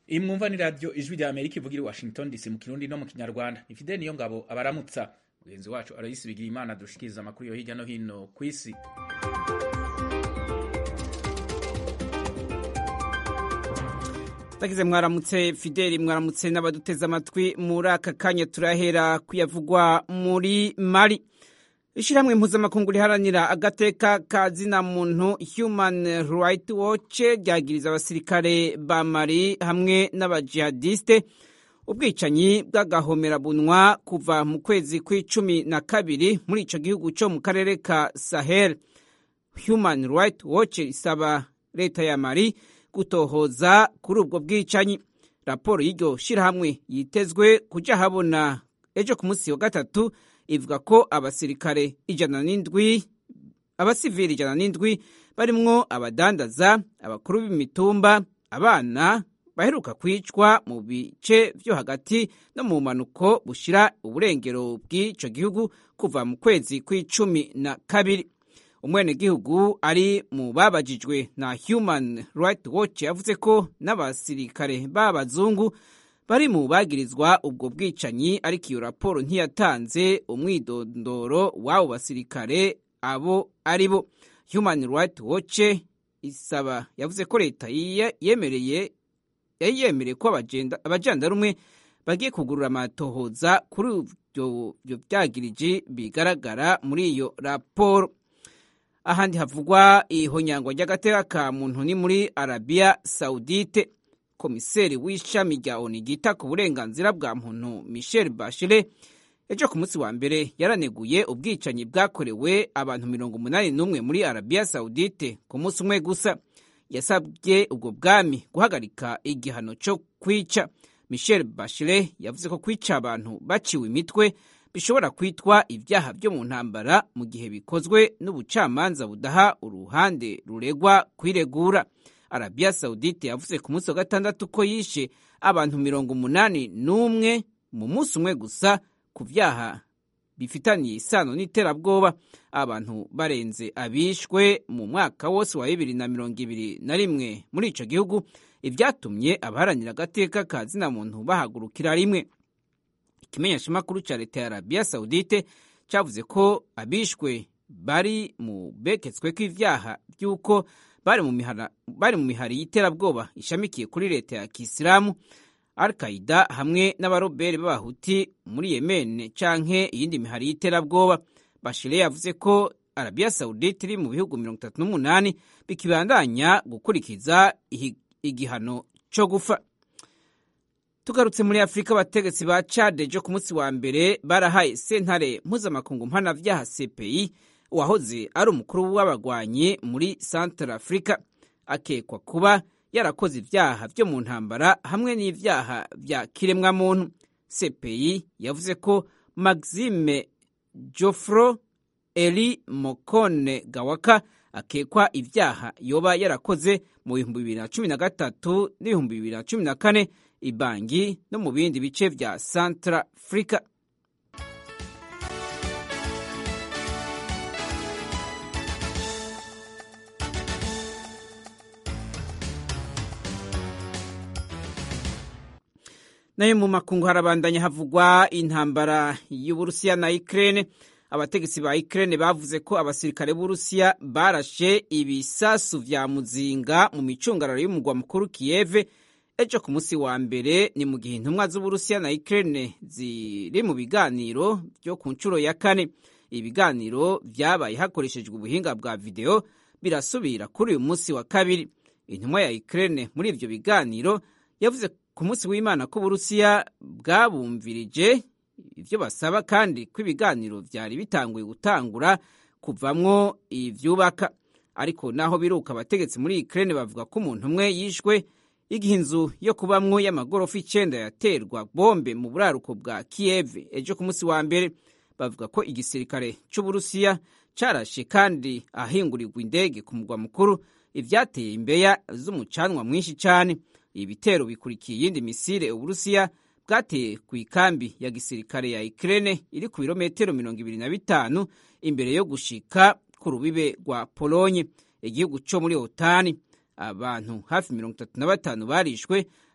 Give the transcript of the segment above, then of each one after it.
iyi mwumva ni radiyo ijwi rya amerika ivugira i washington dc mu kirundi no mu kinyarwanda ni fideli niyo ngabo abaramutsa mugenzi wacu arayisi bigira imana dushikiriza amakuru yo hirya no hino ku isi Tagize mwaramutse Fideli mwaramutse n'abaduteze amatwi muri aka kanya turahera kuyavugwa muri Mali. Ishirahamwe mpuzamakungu riharanira agateka ka zina muntu Human Rights Watch ryagiriza abasirikare ba Mali hamwe n'abajihadiste ubwicanyi bw'agahomerabunwa kuva mu kwezi kw'icumi na kabiri muri ico gihugu co mu karere ka Sahel. Human Rights Watch isaba leta ya Mali gutohoza kuri ubwo bwicanyi raporo y'iryo shirahamwe yitezwe kuja habona ejo ku munsi wa gatatu ivuga ko abasirikare ijana n'indwi abasivili ijana n'indwi barimwo abadandaza abakuru b'imitumba abana baheruka kwicwa mu bice vyo hagati no mu manuko bushira uburengero bw'ico gihugu kuva mu kwezi kw'icumi na kabiri umwenegihugu ari mu babajijwe na Human Rights Watch yavuze ko n'abasirikare b'abazungu bari mu bagirizwa ubwo bwicanyi ariko iyo raporo ntiyatanze umwidondoro w'abo basirikare abo ari bo Human Rights Watch isaba yavuze ko leta yemereye yari yemereye ko abajandarume bagiye kugurura amatohoza kuri ibyo byagiriji bigaragara muri iyo raporo ahandi havugwa ihonyangwa ry'agateka ka muntu ni muri arabiya sawudite komiseri w'ishami rya oni ryita ku burenganzira bwa muntu michel bachelet ejo ku munsi wa mbere yaraneguye ubwicanyi bwakorewe abantu mirongo umunani n'umwe muri arabiya sawudite ku munsi umwe gusa yasabye ubwo bwami guhagarika igihano cyo kwica michel bachelet yavuze ko kwica abantu baciwe imitwe bishobora kwitwa ibyaha byo mu ntambara mu gihe bikozwe n'ubucamanza budaha uruhande ruregwa kwiregura arabiya sawudite yavuze ku munsi wa gatandatu ko yishe abantu mirongo umunani n'umwe mu munsi umwe gusa ku byaha bifitaniye isano n'iterabwoba abantu barenze abishwe mu mwaka wose wa bibiri na mirongo ibiri na rimwe muri ico gihugu ibyatumye abaharanira agateka ka zina muntu bahagurukira rimwe ikimenyeshamakuru cya leta ya arabiya sawudite cyavuze ko abishwe bari mu beketswe kw'ivyaha by'uko bari mu mihari y'iterabwoba ishamikiye kuri leta ya kisilamu al qaida hamwe n'abaroberi b'abahuti muri yemene canke iyindi mihari y'iterabwoba bashire yavuze ko arabiya sawudite iri mu bihugu mirongo itatu n'umunani bikibandanya gukurikiza igihano co gufa tugarutse muri afurika abategetsi ba cade jo ku munsi wa mbere barahaye sentare mpuzamakungu mpanavyaha cpi uwahoze ari umukuru w'abagwanyi muri central africa akekwa kuba yarakoze ivyaha vyo mu ntambara hamwe n'ivyaha vya kiremwamuntu cpi yavuze ko maxime jofro eli mokone gawaka akekwa ivyaha yoba yarakoze mu bihumbi bibiri na cumi na gatatu n'ibihumbi bibiri na cumi na kane ibangi no mu bindi bice vya Central Africa. nayo mu makungu harabandanya havugwa intambara y'Uburusiya na Ukraine abategetsi ba Ukraine bavuze ko abasirikare b'Urusiya barashe ibisasu vya muzinga mu micungararo y'umugwa mukuru Kiev ejo ku munsi wa mbere ni mu gihe intumwa z'uburusiya na Ukraine ziri mu biganiro byo ku nshuro ya kane ibiganiro vyabaye hakoreshejwe ubuhinga bwa video birasubira kuri uyu munsi wa kabiri intumwa ya Ukraine muri ivyo biganiro yavuze ku munsi w'Imana ko uburusiya bwabumvirije ivyo basaba kandi ko ibiganiro vyari bitanguye gutangura kuvamwo ivyubaka ariko naho biruka abategetsi muri Ukraine bavuga ko umuntu umwe yishwe igihe inzu yo kubamwo y'amagorofa icenda yaterwa bombe mu buraruko bwa Kiev ejo ku munsi wa mbere bavuga ko igisirikare c'Uburusiya carashe kandi ahingurirwa indege ku mugwa mukuru ivyateye imbeya z'umucanwa mwinshi cane ibitero bikurikiye iyindi misile Uburusiya bwateye ku ikambi ya gisirikare ya Ukraine iri ku birometero mirongo ibiri na bitanu imbere yo gushika ku rubibe rwa Polonye igihugu co muri Otani abantu hafi mirongo itatu na batanu barishwe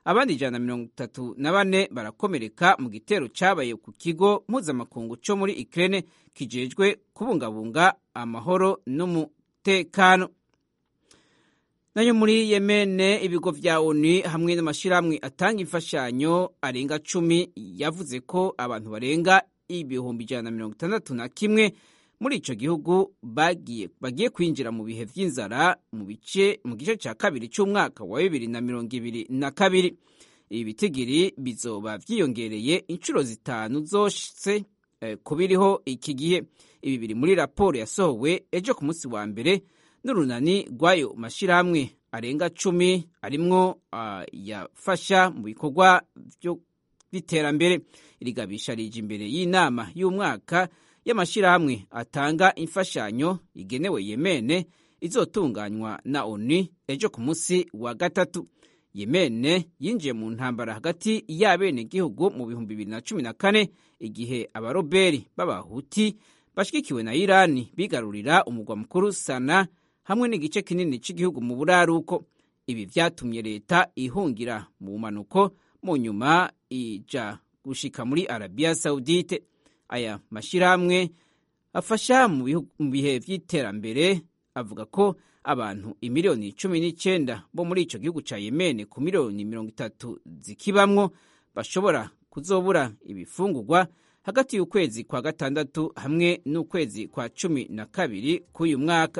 abandi ijana na mirongo itatu na bane barakomereka mu gitero cyabaye ku kigo mpuzamakungu cyo muri Ukraine kijejwe kubungabunga amahoro n'umutekano nayo muri Yemene ibigo vya ONU hamwe n'amashirahamwe atanga imfashanyo arenga cumi yavuze ko abantu barenga ibihumbi ijana na mirongo itandatu na kimwe muri ico gihugu bagiye bagiye kwinjira mu bihe vy'inzara mu bice mu gice ca kabiri c'umwaka wa bibiri na mirongo ibiri na kabiri ibi bitigiri bizoba vyiyongereye inshuro zitanu zose eh, kubiriho iki gihe ibi biri muri raporo yasohowe ejo ku munsi wa mbere n'urunani rw'ayo mashirahamwe arenga cumi arimwo uh, yafasha mu bikorwa by'iterambere irigabisha rije imbere y'inama y'umwaka y'amashirahamwe atanga imfashanyo igenewe Yemene izotunganywa na ONU ejo ku munsi wa gatatu Yemene yinjiye mu ntambara hagati y'abenegihugu mu bihumbi bibiri na cumi na kane igihe abaroberi b'abahuti bashigikiwe na Irani bigarurira umugwa mukuru Sana hamwe n'igice kinini cy'igihugu mu buraruko ibi vyatumye leta ihungira mu manuko mu nyuma ija gushika muri Arabia Saudite aya mashirahamwe afasha mu bihe vy'iterambere avuga ko abantu imiliyoni cumi n'icyenda bo muri ico gihugu ca Yemen ku miliyoni mirongo itatu zikibamwo bashobora kuzobura ibifungurwa hagati y'ukwezi kwa gatandatu hamwe n'ukwezi kwa cumi na kabiri k'uyu mwaka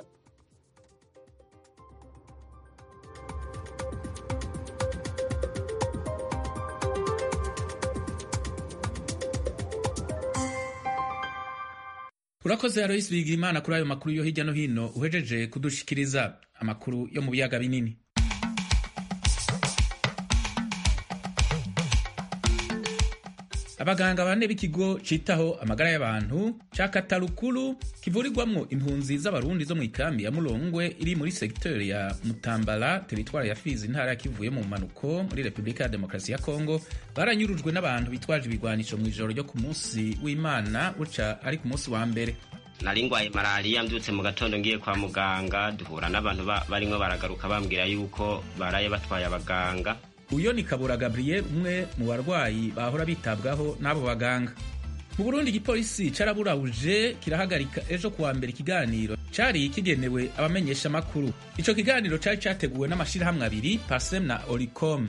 urakoze Alois Bigimana kuri ayo makuru yo hirya no hino uhejeje kudushikiriza amakuru yo mu biyaga binini abaganga bane b'ikigo citaho amagara y'abantu ca katarukuru kivurirwamwo impunzi z'abarundi zo mu ikambi ya mulongwe iri muri segiteri ya mutambala teritwari ya fizi intara ya kivuye mu manuko muri repubulika ya demokarasi ya kongo baranyurujwe n'abantu bitwaje ibigwanisho mu ijoro ryo ku munsi w'imana buca ari ku munsi wa mbere nari ngwaye malariya mbyutse mu gatondo ngiye kwa muganga duhura n'abantu barimwo baragaruka bambwira yuko baraye batwaye abaganga uyo ni kabura gabriel umwe mu barwayi bahora bitabwaho n'abo baganga mu burundi igipolisi caraburabuje kirahagarika ejo kuwa mbere ikiganiro cari kigenewe abamenyesha amakuru ico kiganiro cari categuwe n'amashirahamwe abiri pasem na oricom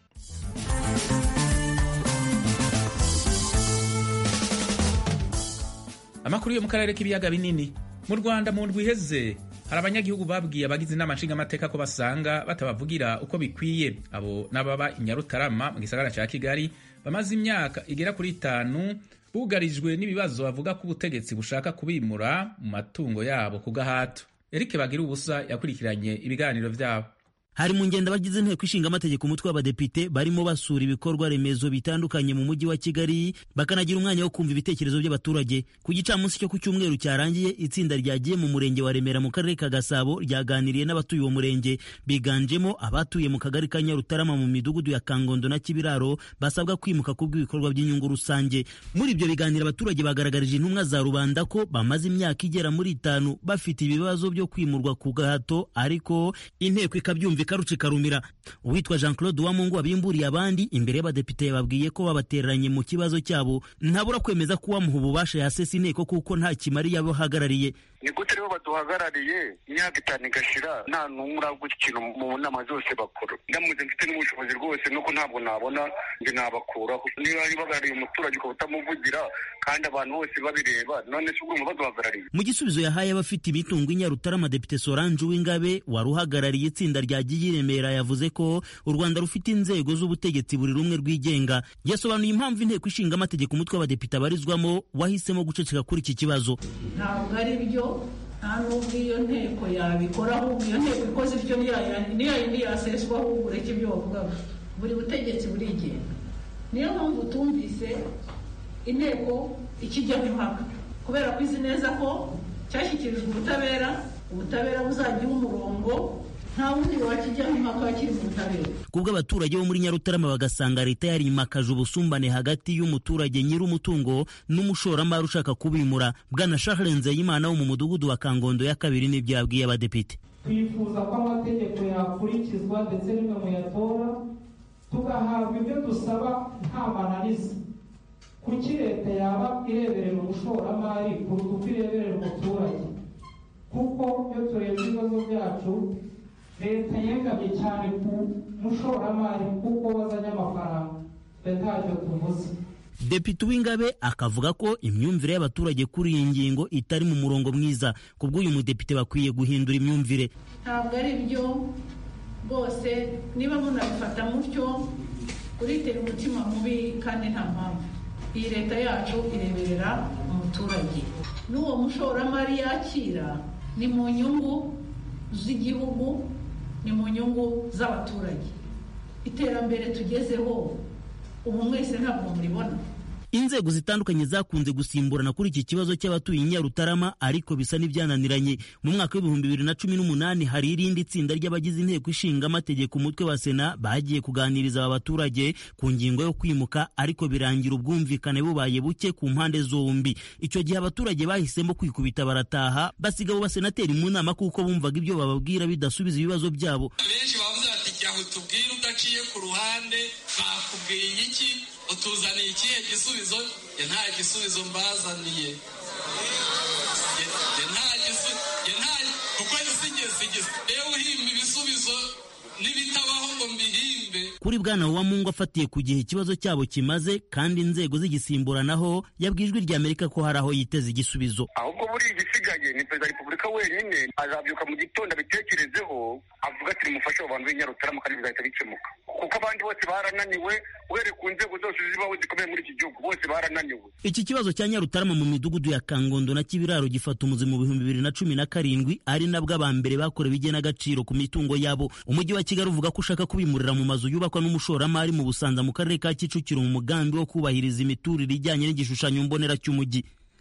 amakuru yo mu karere k'ibiyaga binini mu rwanda mu ndwi iheze hari abanyagihugu babwiye abagize inama nshingamateka ko basanga batabavugira uko bikwiye abo n'ababa i nyarutarama mu gisagara ca kigali bamaze imyaka igera kuri itanu bugarijwe n'ibibazo bavuga ko ubutegetsi bushaka kubimura mu matungo yabo ku gahato eric bagira ubusa yakurikiranye ibiganiro vyabo hari mu ngendo abagize inteko ishinga amategeko umutwe w'abadepite barimo basura ibikorwa remezo bitandukanye mu mujyi wa kigali bakanagira umwanya wo kumva ibitekerezo by'abaturage ku gicamunsi cyo ku cyumweru cyarangiye itsinda ryagiye mu murenge wa remera mu karere ka gasabo ryaganiriye n'abatuye uwo murenge biganjemo abatuye mu kagari ka nyarutarama mu midugudu ya kangondo na kibiraro basabwa kwimuka ku bw'ibikorwa by'inyungu rusange muri ibyo biganiro abaturage bagaragarije intumwa za rubanda ko bamaze imyaka igera muri itanu bafite ibibazo byo kwimurwa ku gahato ariko inteko ikabyumva ikaruca ikarumira uwitwa jean claude uwamungu wabimburiye abandi imbere y'abadepite yababwiye ko babatereranye mu kibazo cyabo ntabura kwemeza ko uwamuha ububasha yasesa inteko kuko nta kimari yabahagarariye ni gute rero baduhagarariye imyaka itanu igashira nta n'umwe uragwa ikintu mu nama zose bakora ndamutse mfite n'ubushobozi rwose nuko ntabwo nabona njye nabakuraho niba bahagarariye umuturage ukaba utamuvugira kandi abantu bose babireba none se ubwo baduhagarariye mu gisubizo yahaye abafite imitungo i nyarutarama depite solange uwingabe wari uhagarariye itsinda rya giyi remera yavuze ko u rwanda rufite inzego z'ubutegetsi buri rumwe rwigenga yasobanuye impamvu inteko ishinga amategeko umutwe w'abadepite abarizwamo wahisemo guceceka kuri iki kibazo ntabwo ari byo nta n'ubwo iyo nteko yabikora ahubwo iyo nteko ikoze ibyo niyo yindi yaseswa ahubwo ureke ibyo wavugaga buri butegetsi burigenga niyo mpamvu tumvise inteko ikijyaho impaka kubera ko izi neza ko cyashyikirijwe ubutabera ubutabera buzagira umurongo nta wundi wakijyaho impaka kiri mu butabera kubwo abaturage bo muri nyarutarama bagasanga leta yarimakaje ubusumbane hagati y'umuturage nyir'umutungo n'umushoramari ushaka kubimura bwana charles nzeyimana wo mu mudugudu wa kangondo ya kabiri n'ibyo yabwiye abadepite twifuza ko amategeko yakurikizwa ndetse n'imwe muyatora tugahabwa ibyo dusaba nta mananiza kuki leta yaba ireberera umushoramari kuruta uko ireberera umuturage kuko iyo turebye ibibazo byacu leta yegamye cyane ku mushoramari kuko wazanye amafaranga twe ntacyo tuvuze Depite Uwingabe akavuga ko imyumvire y'abaturage kuri iyi ngingo itari mu murongo mwiza ku bw'uyu mudepite bakwiye guhindura imyumvire ntabwo ari byo rwose niba munabifata mutyo uritera umutima mubi kandi nta mpamvu iyi leta yacu ireberera umuturage n'uwo mushoramari yakira ni mu nyungu z'igihugu ni mu nyungu z'abaturage iterambere tugezeho ubu mwese ntabwo muribona inzego zitandukanye zakunze gusimburana kuri iki kibazo cy'abatuye i Nyarutarama ariko bisa n'ibyananiranye mu mwaka w'ibihumbi bibiri na cumi n'umunani hari irindi tsinda ry'abagize inteko ishinga amategeko umutwe wa sena bagiye kuganiriza aba baturage ku ngingo yo kwimuka ariko birangira ubwumvikane bubaye buke ku mpande zombi icyo gihe abaturage bahisemo kwikubita barataha basiga abo basenateri mu nama kuko bumvaga ibyo bababwira bidasubiza ibibazo byabo benshi bavuze bati jya utubwire udaciye ku ruhande bakubwiye iki utuzaniye ikihe gisubizo ye nta gisubizo mbazaniye ye nta gisubizo ye nta kuko sigeze rero uhimba ibisubizo n'ibitabaho ngo mbihimbe kuri bwana Uwamungu afatiye ku gihe ikibazo cyabo kimaze kandi inzego zigisimburanaho yabwijwe rya Amerika ko hari aho yiteze igisubizo ahubwo buriya igisigaye ni perezida wa repubulika wenyine azabyuka mu gitondo abitekerezeho avuga ati nimufashe abo bantu b'inyarutarama kandi bizahita bikemuka kuko abandi bose barananiwe uhereye ku nzego zose zibaho zikomeye muri iki gihugu bose barananiwe iki kibazo cya Nyarutarama mu midugudu ya Kangondo na Kibiraro gifata umuzi mu bihumbi bibiri na cumi na karindwi ari nabwo aba mbere bakorewe igenagaciro ku mitungo yabo umujyi wa Kigali uvuga ko ushaka kubimurira mu mazu yubakwa n'umushoramari mu Busanza mu karere ka Kicukiro mu mugambi wo kubahiriza imiturire ijyanye n'igishushanyo mbonera cy'umujyi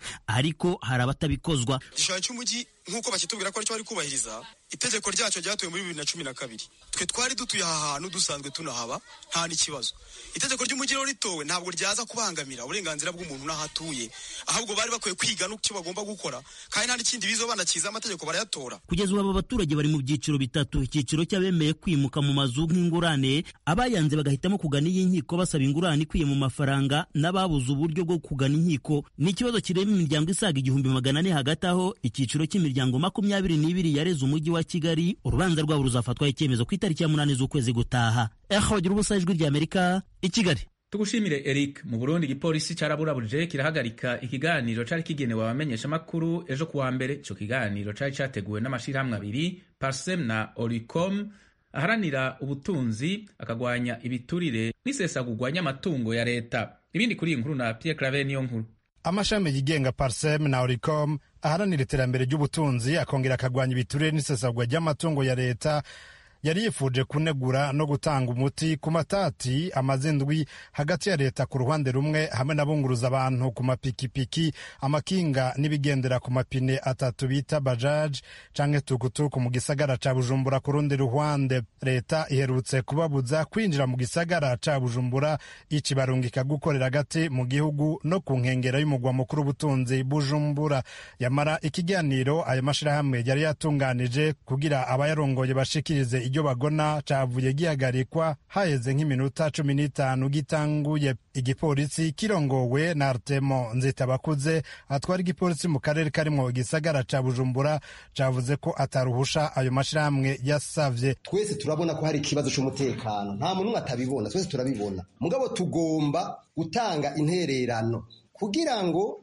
ariko hari abatabikozwa igishushanyo cy'umujyi nk'uko bakitubwira ko aricyo bari kubahiriza itegeko ryacyo ryatowe muri bibiri na cumi na kabiri twe twari dutuye aha hantu dusanzwe tunahaba nta n'ikibazo itegeko ry'umujyi rero ritowe ntabwo ryaza kubangamira uburenganzira bw'umuntu n'aho atuye ahubwo bari bakwiye kwiga n'icyo bagomba gukora kandi nta n'ikindi bizo banakiza amategeko barayatora kugeza ubu aba baturage bari mu byiciro bitatu icyiciro cy'abemeye kwimuka mu mazu nk'ingurane abayanze bagahitamo kugana iy'inkiko basaba ingurane ikwiye mu mafaranga n'ababuze uburyo bwo kugana inkiko ni ikibazo kireba imiryango isaga igihumbi magana ane hagati aho icyiciro cy'imiryango makumyabiri n'ibiri yareze umujyi wa kigali urubanza rwabo ruzafatwaho icyemezo ku itariki ya munani z'ukwezi gutaha eho bagira ubusa ijwi rya amerika i kigali tugushimire eric mu burundi igipolisi cyaraburabuje kirahagarika ikiganiro cyari kigenewe abamenyeshamakuru ejo kuwa mbere icyo kiganiro cyari cyateguwe n'amashyirahamwe abiri parsem na oricom aharanira ubutunzi akagwanya ibiturire n'isesagurwa ry'amatungo ya leta ibindi kuri iyi nkuru na pierre clave niyo nkuru amashami yigenga parsem na oricom aharanira iterambere ry'ubutunzi akongera akagwanya ibiturire n'isesagurwa ry'amatungo ya leta yari yifuje kunegura no gutanga umuti ku matati amazindwi hagati ya leta ku ruhande rumwe hamwe n'abunguruza abantu ku mapikipiki amakinga n'ibigendera ku mapine atatu bita bajaji canke tukutuku mu gisagara ca bujumbura ku rundi ruhande leta iherutse kubabuza kwinjira mu gisagara ca bujumbura icibarungika gukorera hagati mu gihugu no ku nkengera y'umugwa mukuru w'ubutunzi bujumbura yamara ikiganiro ayo mashirahamwe yari yatunganije kugira abayarongoye bashikirize iryo bagona cavuye gihagarikwa haheze nk'iminota cumi n'itanu gitanguye igipolisi kirongowe na artemo nzitabakuze atwara igipolisi mu karere karimwo igisagara ca bujumbura cavuze ko ataruhusha ayo mashirahamwe yasavye twese turabona ko hari ikibazo c'umutekano nta muntu umwe atabibona twese turabibona mugabo tugomba gutanga intererano kugira ngo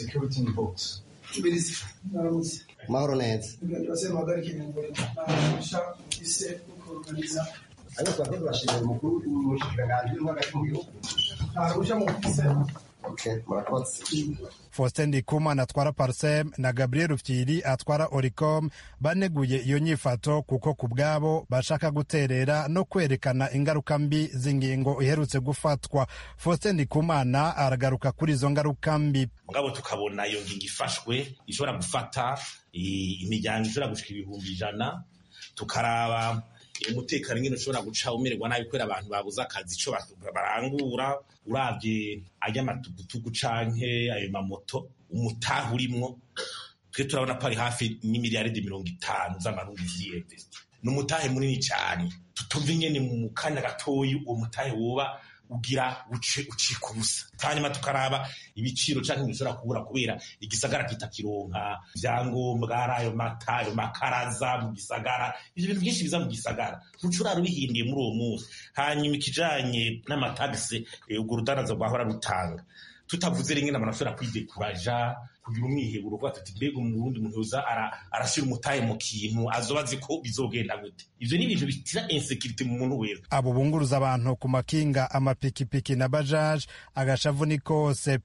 mahoro neza ariko twakwe turashimira umukuru w'umushikiranganji w'hagati mu gihugu Faustin Ndikumana atwara Parsem na Gabriel Rufyiri atwara Oricom baneguye iyo nyifato kuko ku bwabo bashaka guterera no kwerekana ingaruka mbi z'ingingo iherutse gufatwa. Faustin Ndikumana aragaruka kuri izo ngaruka mbi. mugabo tukabona iyo ngingo ifashwe ishobora gufata imiryango ishobora gushika ibihumbi ijana tukaraba umutekano nyine ushobora guca umererwa nabi kubera abantu babuze akazi ico barangura uravye ay'amatugutugu canke ayo mamoto umutaha urimwo twe turabona ko ari hafi n'imiliyaridi mirongo itanu z'amarundi ziyemvesti ni umutahe munini cane tutumva ingene mu kanya gatoyi uwo mutahe woba ugira uce ucika ubusa hanyuma tukaraba ibiciro canke bishobora kubura kubera igisagara kitakironka ivyangombwa ari ayo mata ayo makaraza mu gisagara ivyo bintu vyinshi biza mu gisagara ntucurara ubihindiye muri uwo munsi hanyuma ikijanye n'amatagisi urwo rudandaza rwahora rutanga tutavuze rimwe n'abantu bashobora kwidekuraja kugira umwiheburo kuba tuti mbega umurundi muntu yoza arashyira umutahe mu kintu azoba azi ko bizogenda gute ivyo ni ibintu bitira insekirite mu muntu wese abo bunguruza abantu ku makinga amapikipiki na bajaje agashavu ni kose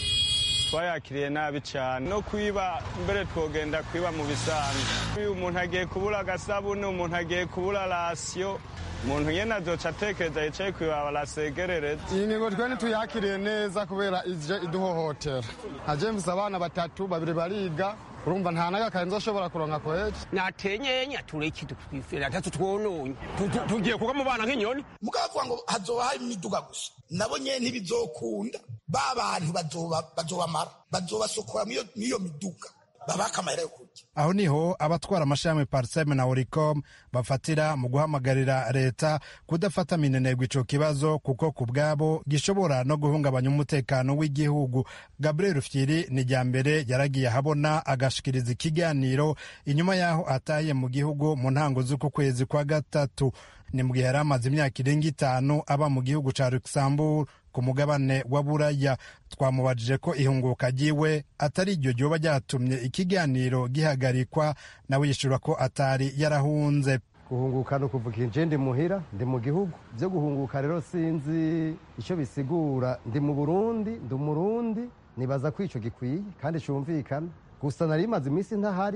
twayakiriye nabi cyane no kwiba mbere twogenda kwiba mu bisanzwe uyu umuntu agiye kubura agasabune umuntu agiye kubura rasiyo umuntu nyene azoca atekereza yicaye kwibaba arasegerereza iyi ngingo twe ntituyakiriye neza kubera ije iduhohotera nka james abana batatu babiri bariga urumva nta n'agakaye nzoshobora kuronka kweci natenyenya tureki twifera atatu twononye tugiye kuga mu bana nk'inyoni mukavuga ngo hazoba hari imiduga gusa nabo nyene ntibizokunda ba bantu bazobamara bazobasokora mw'iyo miduga babaka amahera yo kurya aho niho abatwara amashami parseme na oricom bafatira mu guhamagarira leta kudafata minenegwa ico kibazo kuko ku bwabo gishobora no guhungabanya umutekano w'igihugu gabriel fyiri ni rya mbere yaragiye ahabona agashikiriza ikiganiro inyuma y'aho ataye mu gihugu mu ntango z'uku kwezi kwa gatatu ni mu gihe yari amaze imyaka irenga itanu aba mu gihugu ca luxembourg ku mugabane wa buraya twamubajije ko ihunguka ryiwe atari iryo ryoba ryatumye ikiganiro gihagarikwa nawe yishura ko atari yarahunze guhunguka ni ukuvuga inje ndi muhira ndi mu gihugu byo guhunguka rero sinzi icyo bisigura ndi mu burundi ndi umurundi nibaza ko icyo gikwiye kandi cyumvikana gusa nari imaze iminsi ntahari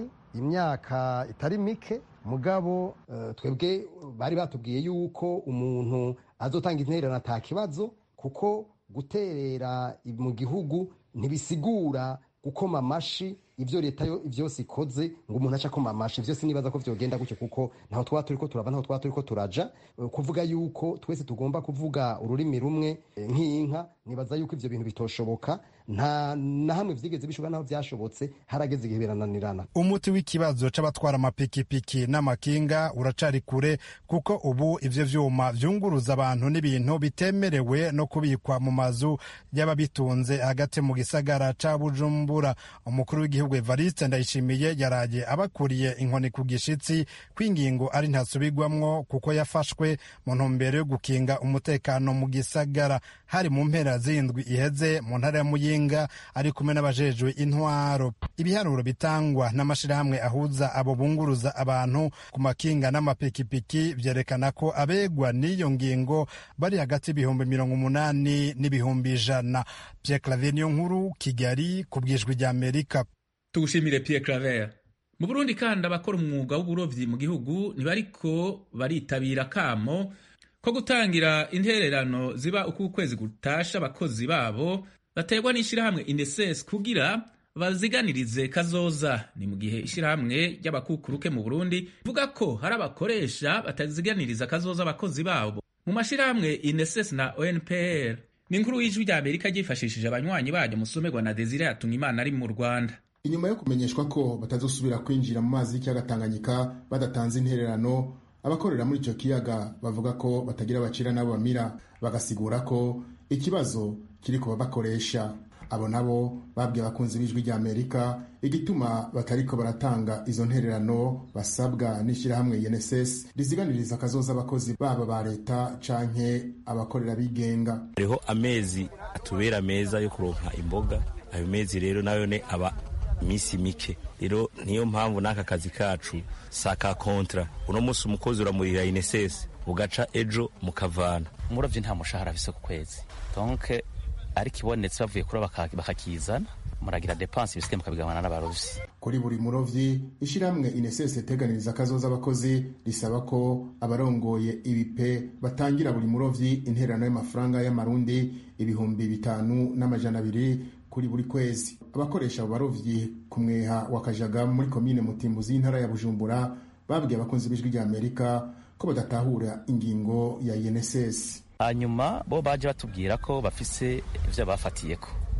imyaka itari mike mugabo twebwe bari batubwiye yuko umuntu azotanga intererano ata kibazo kuko guterera mu gihugu ntibisigura gukoma amashi ibyo leta yo byose ikoze ngo umuntu aca akoma amashi byose nibaza ko byogenda gutyo kuko ntaho twaba turi ko turava ntaho twaba turi ko turaja kuvuga yuko twese tugomba kuvuga ururimi rumwe nk'inka nibaza yuko ibyo bintu bitoshoboka nta na hamwe byigeze bishoboka naho byashobotse harageze igihe birananirana umuti w'ikibazo c'abatwara amapikipiki n'amakinga uracari kure kuko ubu ivyo vyuma vyunguruza abantu n'ibintu bitemerewe no kubikwa mu mazu y'ababitunze hagati mu gisagara ca bujumbura umukuru w'igihugu evariste ndayishimiye yaraye abakuriye inkoni ku gishitsi kw'ingingo ari ntasubirwamwo kuko yafashwe mu ntumbero yo gukinga umutekano mu gisagara hari mu mpera z'indwi iheze mu ntara ya muyinga ari kumwe n'abajejwe intwaro ibiharuro bitangwa n'amashirahamwe ahuza abo bunguruza abantu ku makinga n'amapikipiki vyerekana ko abegwa n'iyo ngingo bari hagati y'ibihumbi mirongo umunani n'ibihumbi ijana Pierre Claver niyo nkuru Kigali ku bwijwi rya Amerika tugushimire Pierre Claver mu Burundi kandi abakora umwuga w'uburovyi mu gihugu ntibariko baritabira kamo ko gutangira intererano ziba uko ukwezi gutasha abakozi babo baterwa n'ishirahamwe INSS kugira baziganirize kazoza ni mu gihe ishirahamwe ry'abakukuruke mu Burundi ivuga ko hari abakoresha bataziganiriza kazoza abakozi babo mu mashirahamwe INSS na ONPR ni inkuru y'ijwi rya Amerika ryifashishije abanywanyi baryo musomerwa na Desire Hatungimana ari mu Rwanda inyuma yo kumenyeshwa ko batazosubira kwinjira mu mazi y'ikiyaga Tanganyika badatanze intererano abakorera muri icyo kiyaga bavuga ko batagira abacira n'abo bamira bagasigura ko ikibazo kiri ku babakoresha abo nabo babwiye abakunzi b'ijwi rya amerika igituma batariko baratanga izo ntererano basabwa n'ishyirahamwe UNSS riziganiriza akazoza abakozi baba ba leta canke abakorera bigenga hariho amezi atubera meza yo kuronka imboga ayo mezi rero nayo ne aba iminsi mike rero niyo mpamvu n'aka kazi kacu saka kontra uno munsi umukozi uramurira UNSS ugaca ejo mukavana umurovyi nta mushahara afise ku kwezi donc ariko ibonetse bavuye kuroba bakakizana muragira depanse ibisigaye mukabigabana n'abarovyi kuri buri murovyi ishyirahamwe INSS iteganiriza akazoza abakozi risaba ko abarongoye ibipe batangira buri murovyi intererano y'amafaranga y'amarundi ibihumbi bitanu n'amajana abiri kuri buri kwezi abakoresha abo barovyi ku mweha wa kajaga muri komine mutimbuzi y'intara ya bujumbura babwiye abakunzi b'ijwi rya amerika ko badatahura ingingo ya UNSS hanyuma bo baje batubwira ko bafise ivyo bafatiyeko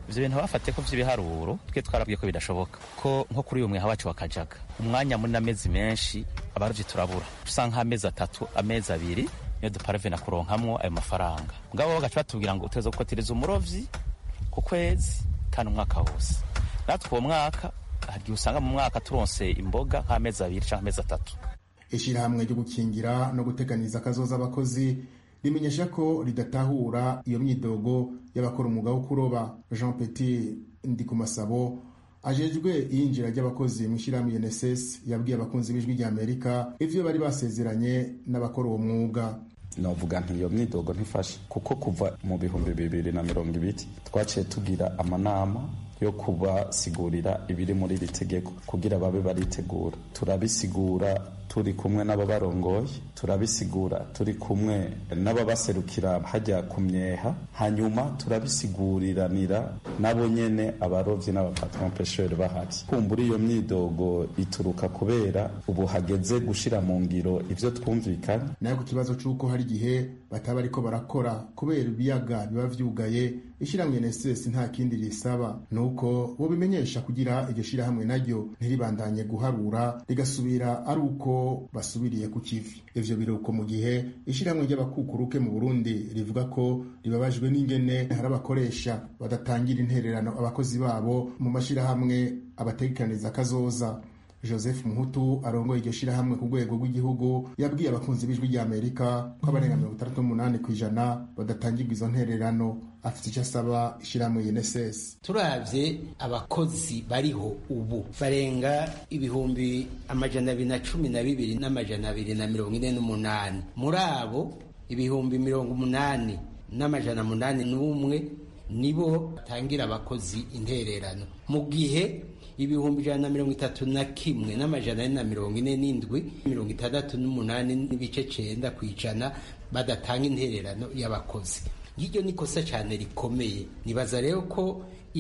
ivyo bintu bafate ko vy'ibiharuro twe twarabwiye ko bidashoboka ko nko kuri uyu mweha wacu wakajaga umwanya munini amezi menshi abarovyi turabura usanga nk'amezi atatu amezi abiri niyo duparave na kuronkamwo ayo mafaranga mugabo bagaca batubwira ngo uteza gukotereza umurovyi ku kwezi kandi umwaka wose natwe uwo mwaka hari igihe usanga mu mwaka turonse imboga nk'amezi abiri canke amezi atatu ishyirahamwe ryo gukingira no guteganiza akazoza abakozi rimenyesha ko ridatahura iyo myidogo y'abakora umwuga wo kuroba jean petit ndikumasabo ajejwe iyinjira ry'abakozi mu ishyirahamwe UNSS yabwiye abakunzi b'ijwi rya Amerika ivyo bari basezeranye n'abakora uwo mwuga novuga nti iyo myidogo ntifashe kuko kuva mu bihumbi bibiri na mirongo ibiri twaciye tugira amanama yo kubasigurira ibiri muri iri tegeko kugira babe baritegura turabisigura turi kumwe n'ababarongoye turabisigura turi kumwe n'ababaserukira hajya ku myeha hanyuma turabisiguriranira nabo nyene abarovyi n'abapatron pesheri bahari kumbura iyo myidogo ituruka kubera ubu hageze gushira mu ngiro ivyo twumvikanye nayo ku kibazo c'uko hari igihe bataba ariko barakora kubera ibiyaga biba vyugaye ishyirahamwe NSS nta kindi risaba nuko bo bimenyesha kugira iryo shirahamwe naryo ntiribandanye guharura rigasubira ari uko basubiriye ku kivi ivyo biruko mu gihe ishyirahamwe ry'abakukuruke mu Burundi rivuga ko ribabajwe n'ingene hari abakoresha badatangira intererano abakozi babo mu mashirahamwe abategekaniriza kazoza joseph muhutu arongoye iryo shirahamwe ku rwego rw'igihugu yabwiye abakunzi b'ijwi rya amerika ko abarenga mirongo itandatu n'umunani ku ijana badatangirwa izo ntererano afite icyo asaba ishyirahamwe UNSS turavye abakozi bariho ubu barenga ibihumbi amajana abiri na cumi na bibiri n'amajana abiri na mirongo ine n'umunani muri abo ibihumbi mirongo umunani n'amajana munani n'umwe nibo batangira abakozi intererano mu gihe ibihumbi ijana na mirongo itatu na kimwe n'amajana ane na mirongo ine n'indwi mirongo itandatu n'umunani n'ibice cenda ku ijana badatanga intererano y'abakozi ngiryo ni kosa cyane rikomeye nibaza rero ko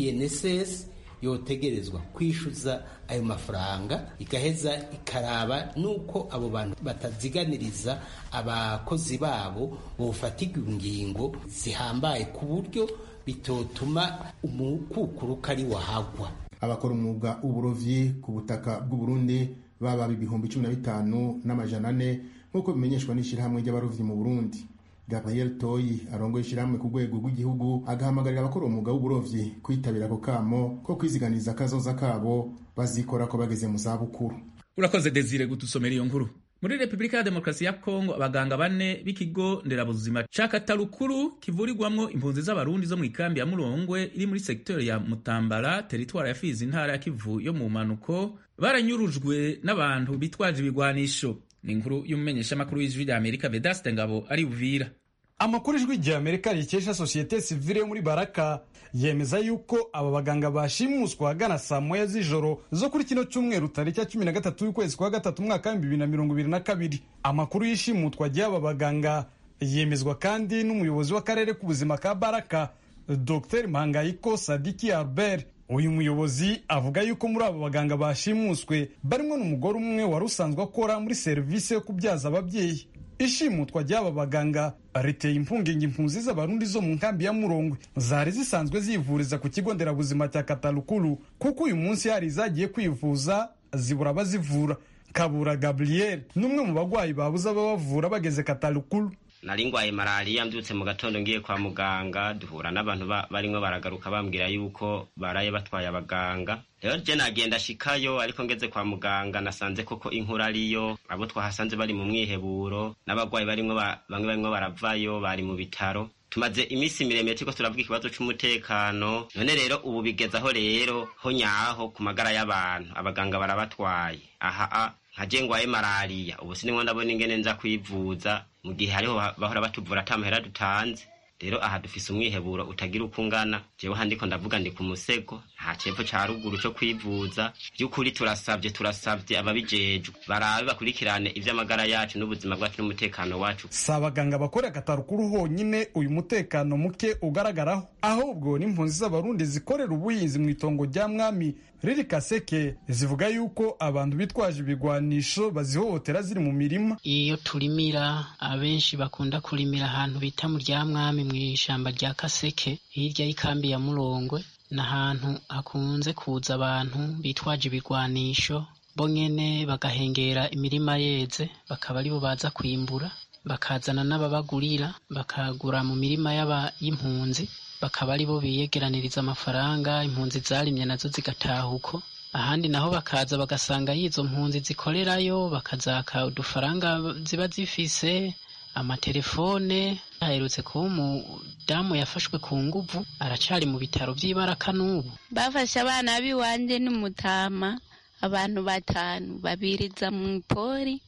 INSS yotegerezwa kwishyuza ayo mafaranga igaheza ikaraba nuko abo bantu bataziganiriza abakozi babo bofatirwa ingingo zihambaye ku buryo bitotuma umukukuruka ari wahagwa abakora umwuga w'uburovyi ku butaka bw'uburundi baba ibihumbi cumi na bitanu n'amajana ane nk'uko bimenyeshwa n'ishyirahamwe ry'abarovyi mu burundi gabriel toyi arongoye ishyirahamwe ku rwego rw'igihugu agahamagarira abakora umwuga w'uburovyi kwitabira ako kamo ko kwiziganiza akazoza kabo bazikora ko bageze mu zabukuru urakoze desire gudusomera iyo nkuru muri repubulika ya demokarasi ya kongo abaganga bane b'ikigo nderabuzima ca katarukuru kivurirwamwo impunzi z'abarundi zo mu ikambi ya murongwe iri muri sekiteri ya mutambara teritwara ya fizi intara ya kivu yo mu mpanuko baranyurujwe n'abantu bitwaje ibigwanisho ni inkuru y'umumenyeshamakuru w'ijwi rya amerika vedaste ngabo ari uvira amakuru ijwi rya amerika rikesha sosiyete sivile yo muri baraka yemeza yuko aba baganga bashimuswa ahagana saa moya z'ijoro zo kuri kino cyumweru tariki ya cumi na gatatu y'ukwezi kwa gatatu umwaka w'ibihumbi bibiri na mirongo ibiri na kabiri amakuru y'ishimutwa ry'aba baganga yemezwa kandi n'umuyobozi w'akarere k'ubuzima ka baraka dr mpangayiko sadiki albert uyu muyobozi avuga yuko muri abo baganga bashimuswe barimo n'umugore umwe wari usanzwe akora muri serivisi yo kubyaza ababyeyi ishimutwa ry'aba baganga riteye impungenge impunzi z'abarundi zo mu nkambi ya murongwe zari zisanzwe zivuriza ku kigo nderabuzima cya katarukuru kuko uyu munsi hari izagiye kwivuza zibura abazivura kabura gabriel n'umwe mu bagwayi babuze ababavura bageze katarukuru nari ngwaye malariya mbyutse mu gatondo ngiye kwa muganga duhura n'abantu barimwo baragaruka bambwira yuko baraye batwaye abaganga rero je nagenda shikayo ariko ngeze kwa muganga nasanze koko inkuru ariyo abo twahasanze bari mu mwiheburo n'abagwayi barimwo bamwe barimwo baravayo bari mu bitaro tumaze iminsi miremire turiko turavuga ikibazo c'umutekano none rero ubu bigeze aho rero ho nyaho ku magara y'abantu abaganga barabatwaye aha nkaje ngwaye malariya ubu sinimwo ndabona ingene nza kwivuza mu gihe hariho bahora batuvura ata mahera dutanze rero aha dufise umwiheburo utagira uko ungana jewe handiko ndavuga ndi ku musego nta cepfo ca ruguru co kwivuza vy'ukuri turasavye turasavye ababijejwe barabe bakurikirane ivy'amagara yacu n'ubuzima bwacu n'umutekano wacu si abaganga bakorera katarukuru honyine uyu mutekano muke ugaragaraho ahubwo n'impunzi z'abarundi zikorera ubuhinzi mu itongo rya mwami riri kaseke zivuga yuko abantu bitwaje ibigwanisho bazihohotera ziri mu mirima iyo turimira abenshi bakunda kurimira ahantu bita mu rya mwami mu ishyamba rya kaseke hirya y'ikambi ya murongwe ni ahantu hakunze kuza abantu bitwaje ibigwanisho bo nyene bagahengera imirima yeze bakaba aribo baza kwimbura bakazana n'ababagurira bakagura mu mirima y'impunzi bakaba aribo biyegeraniriza amafaranga impunzi zarimye nazo zigataha uko ahandi naho bakaza bagasanga y'izo mpunzi zikorerayo bakazaka udufaranga ziba zifise amatelefone aherutse kuba umudamu yafashwe ku nguvu aracari mu bitaro vy'ibaraka n'ubu bafashe abana b'iwanje n'umutama abantu batanu babiriza mu ipori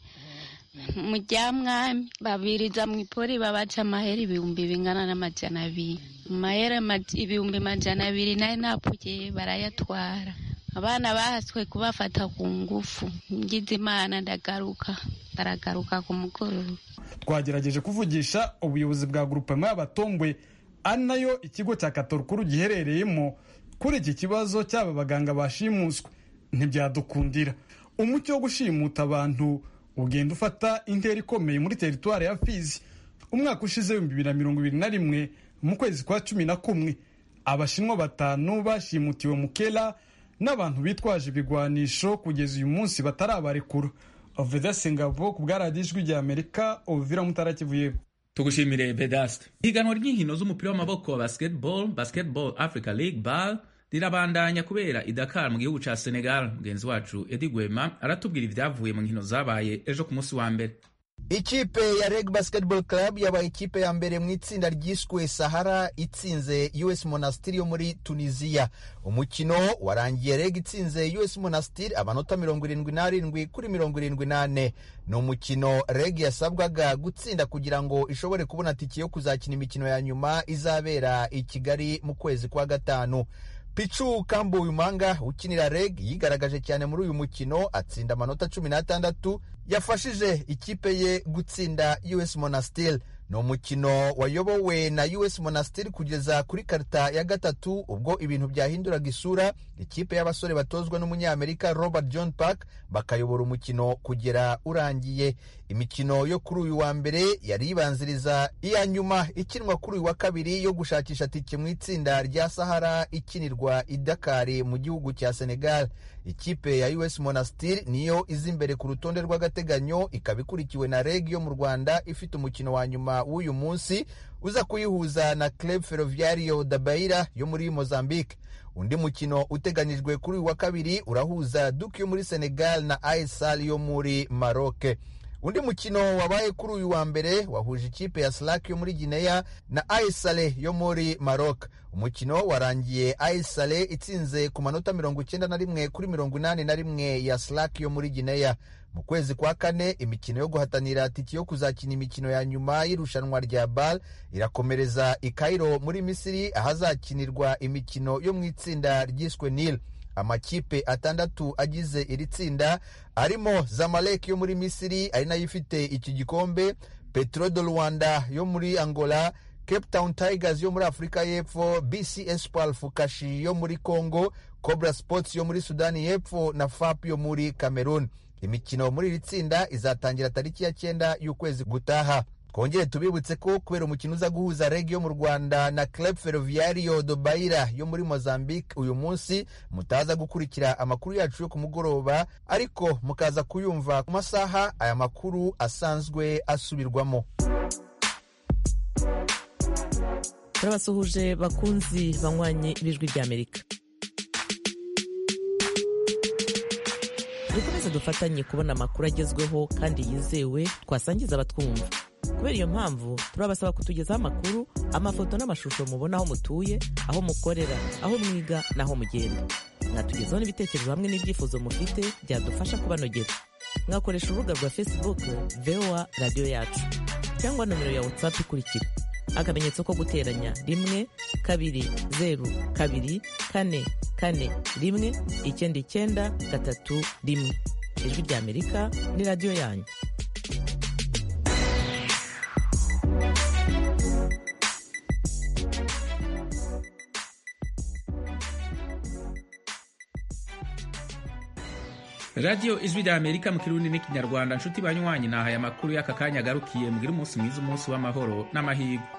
mu rya mwami babiriza mu ipori babaca amahera ibihumbi bingana n'amajana abiri amahera ibihumbi majana abiri nayo napfuye barayatwara abana bahaswe kubafata ku ngufu ngize imana ndagaruka baragaruka ku mugoroba twagerageje kuvugisha ubuyobozi bwa grupema y'abatombwe ari nayo ikigo cya katorukuru giherereyemo kuri iki kibazo cy'aba baganga bashimuswe ntibyadukundira umucyo wo gushimuta abantu ugenda ufata intera ikomeye muri teritwari ya fizi umwaka ushize w'ibihumbi bibiri na mirongo ibiri na rimwe mu kwezi kwa cumi na kumwe abashinwa batanu bashimutiwe mu kera n'abantu bitwaje ibigwanisho kugeza uyu munsi batarabarekura oveda singavo ku bwaradiyo ijwi rya amerika ovira mutarakivuye tugushimire vedaste ihiganwa ry'inkino z'umupira w'amaboko wa basketball basketball africa league bal rirabandanya kubera i Dakar mu gihugu ca Senegal mugenzi wacu Edi Gwema aratubwira ibyavuye mu nkino zabaye ejo ku munsi wa mbere ikipe ya reg basketball club yabaye ikipe ya mbere mu itsinda ryiswe sahara itsinze us monastir yo muri tunisiya umukino warangiye reg itsinze us monastir amanota mirongo irindwi n'arindwi kuri mirongo irindwi n'ane ni umukino reg yasabwaga gutsinda kugira ngo ishobore kubona tiki yo kuzakina imikino ya nyuma izabera i kigali mu kwezi kwa gatanu pichu kambu umanga ukinira reg yigaragaje cyane muri uyu mukino atsinda amanota cumi n'atandatu yafashije ikipe ye gutsinda us monastir ni umukino wayobowe na us monastir kugeza kuri karita ya gatatu ubwo ibintu byahinduraga isura ikipe y'abasore batozwa n'umunyamerika robert john park bakayobora umukino kugera urangiye imikino yo kuri uyu wa mbere yari ibanziriza iya nyuma ikinwa kuri uyu wa kabiri yo gushakisha tike mu itsinda rya sahara ikinirwa i dakari mu gihugu cya senegal ikipe ya us monastir niyo iza imbere ku rutonde rw'agateganyo ikaba ikurikiwe na reg yo mu rwanda ifite umukino wa nyuma w'uyu munsi uza kuyihuza na club ferroviario da baira yo muri mozambique undi mukino uteganyijwe kuri uyu wa kabiri urahuza duke yo muri senegal na aisal yo muri maroc undi mukino wabaye kuri uyu wa mbere wahuje ikipe ya slack yo muri gineya na aisale yo muri maroc umukino warangiye aisale itsinze ku manota mirongo icyenda na rimwe kuri mirongo inani na rimwe ya slack yo muri gineya mu kwezi kwa kane imikino yo guhatanira tiki yo kuzakina imikino ya nyuma y'irushanwa rya bal irakomereza i Cairo muri misiri ahazakinirwa imikino yo mu itsinda ryiswe nil amakipe atandatu agize iri tsinda arimo zamalek yo muri misiri ari nayo ifite iki gikombe petro de rwanda yo muri angola cape town tigers yo muri afurika y'epfo bc espoir fukashi yo muri congo cobra sports yo muri sudani y'epfo na fap yo muri cameroon imikino muri iri tsinda izatangira tariki ya cyenda y'ukwezi gutaha twongere tubibutse ko kubera umukino uza guhuza reg yo mu rwanda na club ferroviario do baira yo muri mozambique uyu munsi mutaza gukurikira amakuru yacu yo ku mugoroba ariko mukaza kuyumva ku masaha aya makuru asanzwe asubirwamo turabasuhuje bakunzi banywanye b'ijwi ry'amerika dukomeze dufatanye kubona amakuru agezweho kandi yizewe twasangiza abatwumva kubera iyo mpamvu turabasaba kutugezaho amakuru amafoto n'amashusho mubona aho mutuye aho mukorera aho mwiga n'aho mugenda mwatugezaho n'ibitekerezo hamwe n'ibyifuzo mufite byadufasha kubanogera mwakoresha urubuga rwa facebook voa radiyo yacu cyangwa nomero ya whatsapp ikurikira akamenyetso ko guteranya rimwe kabiri zeru kabiri kane kane rimwe icyenda icyenda gatatu rimwe ijwi ry'amerika ni radiyo yanyu radiyo ijwi rya amerika mu kirundi n'ikinyarwanda nshuti banywanyi nahaye amakuru y'aka kanya agarukiye mugire umunsi mwiza umunsi w'amahoro n'amahirwe